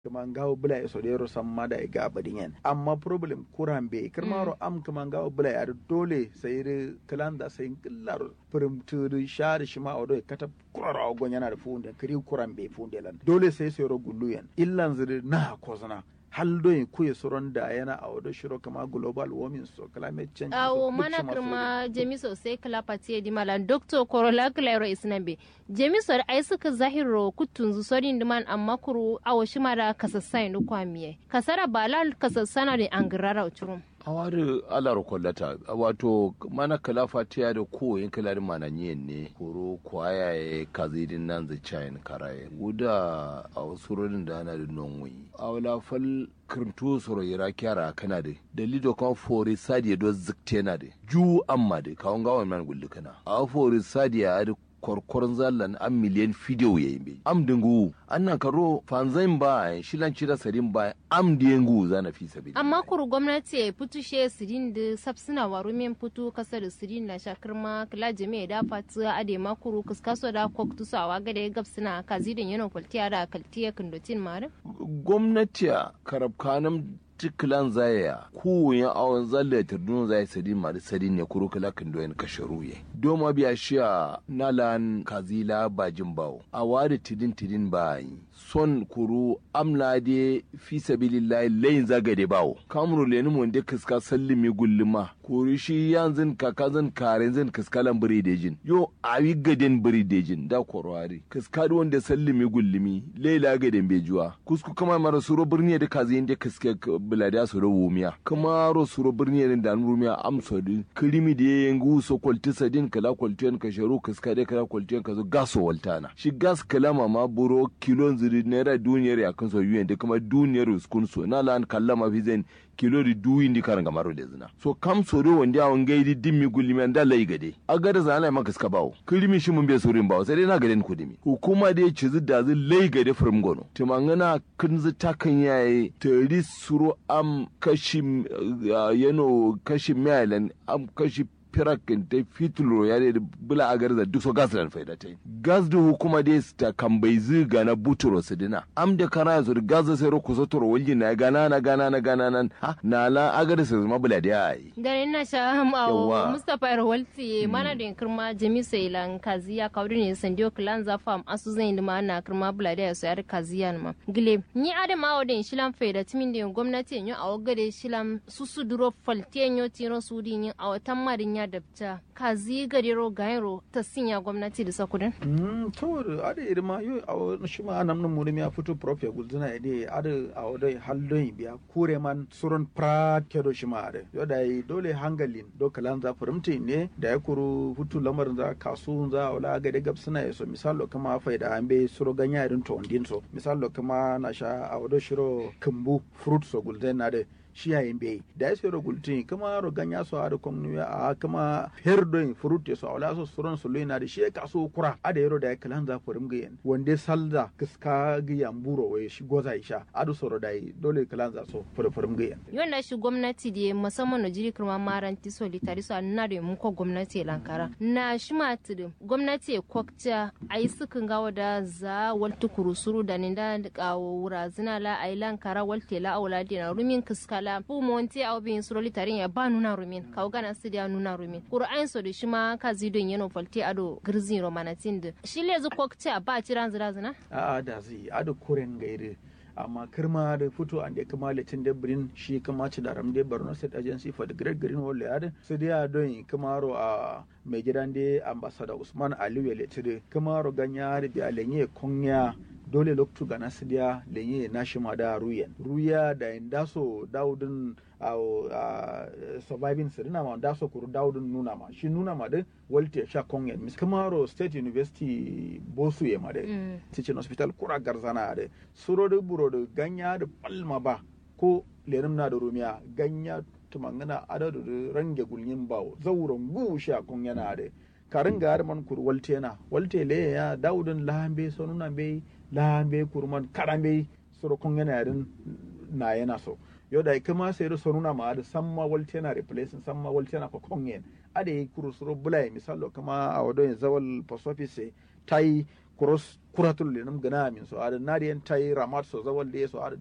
kuma ngawo bula ya sodero samma da ga badin yan amma problem kuran be kirmaro am kuma ngawo bula ya dole sai da kalan da sai killar primtu da shari shi ma odo kata kurara ogon yana da funde kiri kuran be funde lan dole sai sai ro gullu yan illan zuri na kozana hal doyin kuye soron da yana a wado shiro kama global warming so climate change awo mana kirma jemiso sai kala patiye di mala doctor korola claro isnabe jemiso da ai suka zahiro kutun sorin diman amma kuru awo shima da kasassai no kwamiye kasara balal kasassana da angirara uchurum awari alar kwallata wato mana kala fatiya da ko yin kala da mana nyen ne koro kwaya ya kazidin nan zai chayin karaye wuda a wasu rodin da ana da nonwi a wala fal kirtu soro yira kyara kana da dalido kan fori sadiya do zikte na da ju amma da kawon gawan man gullu kana a fori sadiya da korkoron zallan an miliyan fidiyo ya yi am dingu an nan karo fanzain ba shilan cira sarin ba am dingu zana fi sabi amma kuru gwamnati ya fitu she sirin da sabsina waru min fitu kasa da sirin na shakar ma kila jami'a da fatu ade ma kuru kaskaso da kok tusawa ga da gabsina kazidin yana kwaltiya da kaltiya kandotin mare gwamnati karab kanam tikilan zaya kuwuyin awon zalle turdun zai sadi mari sadi ne kuro kala kan doyen kasharu ye doma biya shiya nalan kazila bajin bawo a wari tidin tidin bayi son kuru amla de fi sabilillahi layin zagade bawo kamru leni mun de kiska sallimi gulluma kuri shi yanzin kakazin karenzin kiskalan biri dejin yo awi gaden biri dejin da korwari kiska wanda sallimi gullumi laila gaden bejuwa kusku kama mara suro birni da kazin de kiske biladiya su rabu miya kuma ro suro birni ne da rumiya amso din kirimi da yayin gu so kwalti sadin kala kwalti ka sharu kiska de kala kwalti ka zo gaso waltana shi gas kalama ma buro kilon ziri naira duniyar ya kan so yuyen da kuma duniyar uskun so na lan kallama fi zen kilo di duyi ndi karanga maro da zina so kam so do wanda awon gaidi dimmi gulimi da lai gade a gada zana ma kiska bawo kirimi shi mun be sorin bawo sai dai na gaden kudimi hukuma da ya ci da zai lai gade from gono timangana kinzi takan yaye tari suro am kashi yano kashi miyalan am kashi firakin ta fitulo ya da bula a garza duk so gas da faida ta gas da hukuma da ta kan bai ziga na buturo su dina am da kana yanzu da gas da sai roku so toro walji na gana na gana na gana nan ha na la a garza su zama bula da yayi da ina sha awo mustapha rawalti mana da kirma jami sai lan kaziya kawdu ne sandio clan za fam asu zan yi ma na kirma bula da su yar kaziya ma gile ni adam awo da shilan faida timin da gwamnati yin awo gade shilan susu duro faltiyan yo tiro su din yin awo tammarin ya dabta kazi gadero gairo ta sinya gwamnati da sakudin? Mm, to ada irma yo a shi ma anam nan murim ya fito prof ya gulzuna ide ada a wadai haldon biya kure man surun prat kedo shi ma ada yo da dole hangalin do kalan za furimti ne da ya kuru hutu lamarin za kasu za wala ga gab suna yaso misalo kama faida an be suro ganya irin to ondin so misalo kama na sha a wado shiro kumbu fruit so gulzuna da shi yayin bai da ya sayar gultin kuma ro ganya so a komnu ya a kuma herdon fruit ya so ala so suron so lena da shi ka so kura a da yaro da ya kalan za furim ga yan wande salda kiska ga yamburo wai shi goza isha a da soro dai dole kalan za so furim ga yan yon na shi gwamnati da musamman na jiri kuma maranti solitari so na da mun ko gwamnati lankara na shi ma tudu gwamnati kokta ai sukan gawa da za waltu kurusuru da ni da kawo wura zina la ai lankara walte la aula dina rumin kiska la fu monti aw bin suroli tarin ya ba nuna rumin kaw gana sidi ya nuna rumin qur'an so da shima ka zidon yano falti ado girzin romanatin da shi le zu kokta ba tiran zira zina a a da zai ado kuren gaire amma kirma da fito an da kuma litin da birin shi kuma ci da ramde Borno State Agency for the Great Green Wall ya su da don kamaro a mai gidan da ambassador Usman Aliyu ya litire kamaro ganya da biya lenye konya dole loktu gana sidiya lenye nashima da ruyen ruya da indaso daudin a surviving sirina ma daso kuru daudin nuna ma shi nuna ma din walte sha kongen mis kamaro state university bosu ye ma de teaching hospital kura garzana de suro de buro de ganya de palma ba ko lenim na da rumiya ganya tumangana adadu de range gulyin bawo zauren gu sha kongena de karin ga man kur walte na walte le ya daudin lahambe sonuna be lahambe kurman karambe suro kongena yarin na yana so yo da kama sai da sonuna ma da samma walte na replace samma walte na ko kongen ade kuru suro bulai misalo kama a wadon zawal post office tai cross kuratul lenum gana min so ada nadiyan tai ramat so zawal de so ada